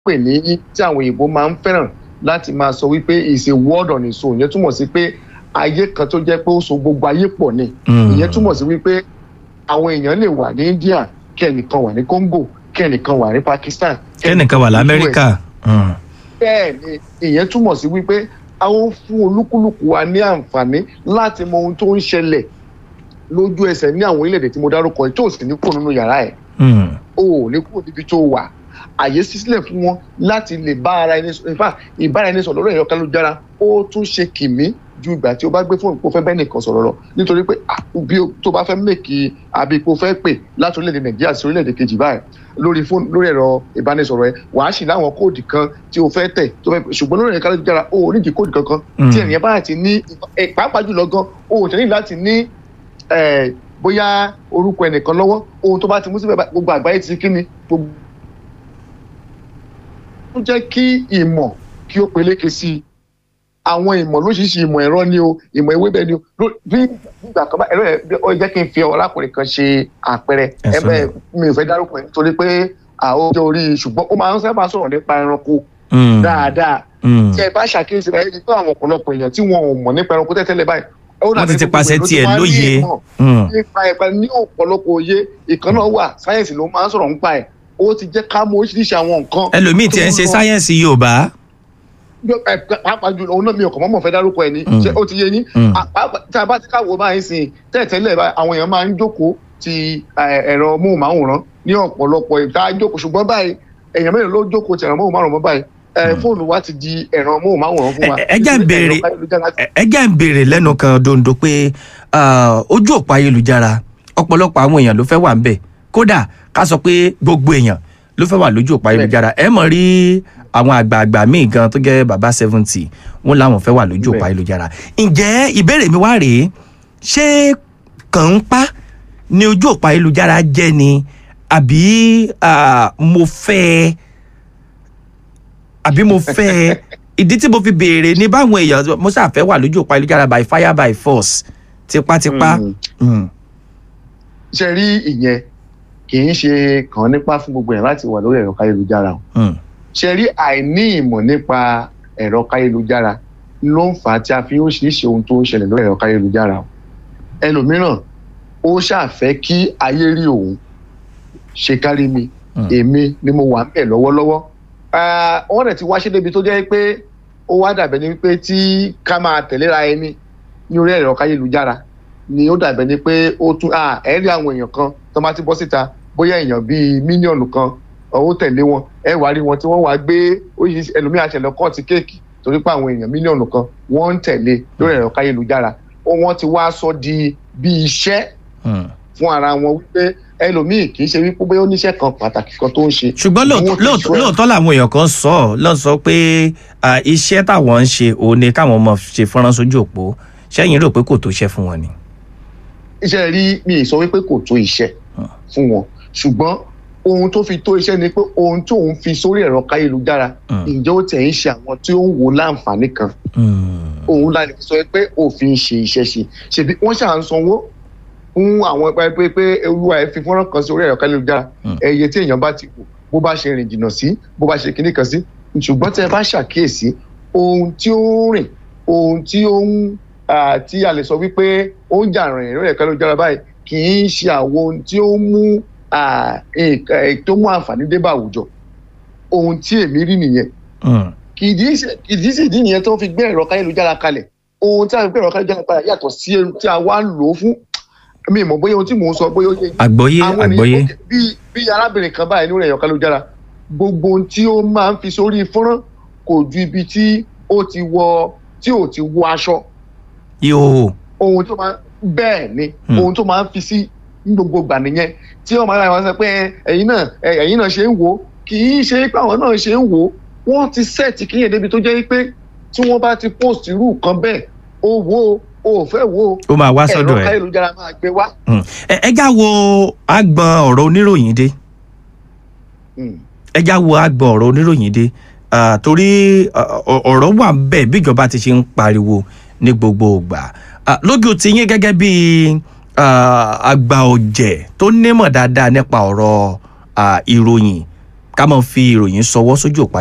pè ní tí àwọn òyìnbó máa ń fẹ́ràn láti máa sọ wípé is a world on its own ìyẹn túmọ̀ sí pé ayé kan tó jẹ́ pé ó so gbogbo ayé pọ̀ ni ìyẹn túmọ̀ sí wípé àwọn èèyàn lè wà ní India kí ẹnìkan wà ní Congo kí ẹnìkan wà ní Pakistan kẹ́nìkan wà lamẹ́ríkà. Mm. bẹ́ẹ̀ ni ìyẹn túmọ̀ sí wípé àwọn fún olúkúlùkù wa ní àǹfààní láti mọ ohun tó ń ṣẹlẹ̀ lójú ẹsẹ̀ ní àwọn orílẹ̀-èdè tí mo dárúkọ yìí tó sì ní kúrò nínú yàrá ẹ̀ Mm. o ò ní kúrò níbi tó wà àyè sísílẹ̀ fún wọn láti lè bá ara ẹni sọ in fact ìbára ẹni sọ̀rọ̀ lórí ẹ̀rọ kálujára ó tún ṣe kìmí ju ìgbà tí o bá gbé fóònù kó fẹ́ bẹ́ẹ̀ nìkan sọ̀rọ̀ lọ nítorí pé ah, bí o- tó bá fẹ́ mèkì àbí kó fẹ́ pè láti orílẹ̀-èdè nàìjíríà sí orílẹ̀-èdè kejì báyìí lórí fóònù lórí ẹ̀rọ ìbánisọ̀rọ̀ ẹ wàá sì láwọn kóòdì kan tí o fẹ́ tẹ̀ tó fẹ́ ṣùgbọ́n lórí ẹ̀rọ kálujára o ò ní di kóòdì kankan Mm. tí ènìyàn bá ti ní ẹ, pàápàá jùlọ gan o ò tẹ̀lé láti ní ẹ, bóyá orúkọ ẹnìkan lọ́wọ́ ohun tó bá ti mú síbẹ̀ bá- gbogbo àgbáyé ti kí ni gbogbo ó jẹ́ kí ìmọ̀ kí ó peléke sí i àwọn ìmọ̀ lóṣìṣì ìmọ̀ ẹ̀rọ ni o ìmọ̀ ewébẹ̀ ni o ló- bí ìgbà kan bá ẹ̀rọ ẹ̀ bí- ó jẹ́ kí n fi ọlákùnrin kan ṣe àpẹẹrẹ Ẹ ẹ sọ bẹ́ẹ̀ náà. mi ò fẹ́ dárúkọ ẹ̀ nítorí pé àwọn ọjọ́ orí ṣùgbọ́n ó máa ń sábà sọ̀rọ̀ nípa ẹranko Mm. dáadáa Mm. tí ẹ bá ṣàkíyèsí rẹ̀ ẹni tó àwọn ọ̀pọ̀lọpọ̀ èèyàn tí wọn ò mọ̀ nípa ẹranko tẹ́tẹ́lẹ̀ báyìí ó wọ́n ti dàbí ti gbogbo pàṣẹ èèyàn ló ti tiẹ̀ wá ní lóye. ìmọ̀ Mm. nípa ẹ̀pẹ́ ní ọ̀pọ̀lọpọ̀ òye ìkan náà wà sáyẹ̀nsì ló máa ń sọ̀rọ̀ nípa ẹ̀ ó ti jẹ́ ká mọ̀ oríṣiríṣi àwọn nǹkan ẹlòmíì tiẹ̀ ń ṣe tó lọ- sáyẹ́ǹsì yorùbá. Yọ- ẹ, pàápàá jùlọ òun náà mi ò kàn mọ́mọ́ fẹ́ dárúkọ ẹ̀ ní Mm. ṣé ó ti yé yín Mm. À, pàápàá- tí a bá ti káwọ́ báyìí sìn tẹ́ẹ̀tẹ́lẹ̀ báyìí àwọn èèyàn máa ń jókòó ti ẹ, ẹ̀rọ móhùnmáwòrán ní ọ̀pọ̀lọpọ̀ ìta jókòó ṣùgbọ́n báyìí èèyàn mélòó ló jókòó ti ẹ̀rọ móhùnmáwòrán mọ́ báyìí ẹ, fóònù wa ti di ẹ̀rọ móhùnmáwòrán fún wa Ẹ- ẹ jẹ́ ń béèrè Ẹ̀rọ ayélujára ti- ẹ ẹ jẹ́ ń béèrè lẹ́nu kan dondo pé ah, ojú òpó ayélujára ọ̀pọ̀lọpọ̀ àwọn èèyàn ló fẹ́ wà ńbẹ̀ kódà ká sọ pé gbogbo èèyàn ló fẹ́ wà lójú òpó ayélujára ẹ mọ̀ rí àwọn àgbààgbà míì gan tó jẹ́ bàbá seventy wọn làwọn fẹ́ wà lójú òpó Bẹ́ẹ̀. ayélujára ǹjẹ́ ìbéèrè mi wá rèé ṣé kàn ń pa ni ojú òpó ayélujára jẹ́ ni àbí ah, mo fẹ́ ẹ àbí mo fẹ́ ẹ ìdí tí mo fi béèrè ní báwọn èèyàn mo ṣàfẹ́ wà lójú òpó ayélujára by fire by force tipátipá. Mm. Mm. ṣe rí ìyẹn kì í ṣe kàn nípa fún gbogbo èèyàn láti wà lórí ẹ̀rọ káyélujára o Mm. ṣe rí àìní ìmọ̀ nípa ẹ̀rọ káyélujára ló ń fà á tí a fi ń ṣiríṣi ohun tó ń ṣẹlẹ̀ lórí ẹ̀rọ káyélujára o ẹlòmíràn ó ṣàfẹ́ kí ayé rí òun ṣe kárí mi Mm. èmi ni mo wà ń bẹ̀ lọ́wọ́lọ́wọ́ Ah, wọ́n dẹ̀ ti wáṣẹ́ débi tó jẹ́ pé ó wá dàbẹ̀ ni pé tí ká máa tẹ̀léra ẹni ní orí ẹ̀rọ káyélujára ni ó dàbẹ̀ ni pé ó tún ah, ẹ̀ rí àwọn èèyàn kan tó máa ti bọ́ síta bóyá èèyàn bíi mílíọ̀nù kan ó tẹ̀lé wọn ẹ wá rí wọn tí wọ́n wá gbé oríṣiríṣi ẹlòmíà ṣẹlẹ̀ kọ́ọ̀tì kéèkì torí pé àwọn èèyàn mílíọ̀nù kan wọ́n ń tẹ̀lé lórí ẹ̀rọ káyélujára ó wọ́n ti wá sọ di bí iṣẹ́ Mm. fún ara wọn wípé ẹlòmíì kì í ṣe wípé bóyá oníṣẹ́ kan pàtàkì kan tó ń ṣe. ṣùgbọ́n lóòótọ́- Wọ́n ti lóòótọ́ sọ ẹ̀. lóòótọ́ làwọn èèyàn kan sọ ọ́ lọ́n sọ pé ah, iṣẹ́ táwọn ń ṣe òun ni káwọn ọmọ ṣe fọ́nrán sójú òpó ṣẹ́yìn rò pé kò tó ṣẹ́ fún wọn ni. iṣẹ́ rí mi ì sọ wípé kò tó iṣẹ́ fún wọn ṣùgbọ́n ohun tó fi tó iṣẹ́ ni pé ohun tó ń fi sórí ẹ̀rọ káyélujára Mm. ǹjẹ́ ó tẹ̀ ń ṣe àwọn tí ó ń wo láǹfààní kan Mm. òun la lè sọ pé òfin ṣe iṣẹ́ ṣe ṣèbí wọ́n ṣà ń sanwó fún àwọn ẹgbẹ́ pé pé olúwa ẹ̀ fi fọ́nrán kan sí orí ẹ̀rọ káyélujára Mm. ẹ̀yẹ tí èèyàn bá ti wò bó bá ṣe rìn jìnnà sí bó bá ṣe kinní kan sí ṣùgbọ́n tẹ́ ẹ bá ṣàkíyèsí ohun tí ó ń rìn ohun tí ó ń ah, tí a lè sọ wípé ó ń jà rìn lórí ẹ̀rọ káyélujára báyìí kì í ṣe àwọn ohun tí ó ń mú ah, nǹkan- eh, tó mú àǹfààní dé bá àwùjọ ohun tí èmi rí nìyẹn Mm. kìdí ṣe- kìdí sì dín nìyẹn tó fi gbé ẹ̀rọ káyélujára kalẹ̀ ohun tí a fi gbé ẹ̀rọ káyélujára kalẹ̀ yàtọ̀ sí ohun tí a wá ń lò ó fún mi mọ̀ bóyá ohun tí mò ń sọ bóyá ó yé yín. àgbọ́yé Àwọn ènìyàn- àgbọ́yé. bí bí arábìnrin kan báyìí lórí ẹ̀rọ káyélujára gbogbo ohun tí ó máa ń fi sórí fọ́nrán kò ju ibi tí ó ti wọ tí ò ti wọ aṣọ yóò ohun tó máa bẹ́ẹ̀ ni Hmm. ohun tó máa ń fi sí ní gbogbo ìgbà nìyẹn tí wọ́n máa ń ra wọn sọ pé ẹ, ẹ̀yin náà ẹ, ẹ̀yin náà ṣe ń wò ó kì í ṣe pé àwọn náà ṣe ń wò ó wọ́n ti sẹ́ẹ̀tì kíyè débi tó jẹ́ pé tí wọ́n bá ti post irú nǹkan bẹ́ẹ̀ ó wò ó ó fẹ́ wò ó ó máa wá ẹ̀rọ sọ́dọ̀ ẹ̀. káyélujára máa gbé wá. Mm. ẹ ẹ já wo agbọn ọ̀rọ̀ oníròyìn dé Hmm. ẹ já wo agbọn ọ̀rọ̀ oníròyìn dé Ah, torí ah, ọ- ọ̀rọ̀ wà bẹ́ẹ̀ bíjọba ti ṣe ń pariwo ní gbogbo ìgbà Ah, lójú ti yín gẹ́gẹ́ bí ah, àgbà ọ̀jẹ̀ tó nímọ̀ dáadáa nípa ọ̀rọ̀ ah, ìròyìn ká máa fi ìròyìn ṣọwọ́ sójú òpó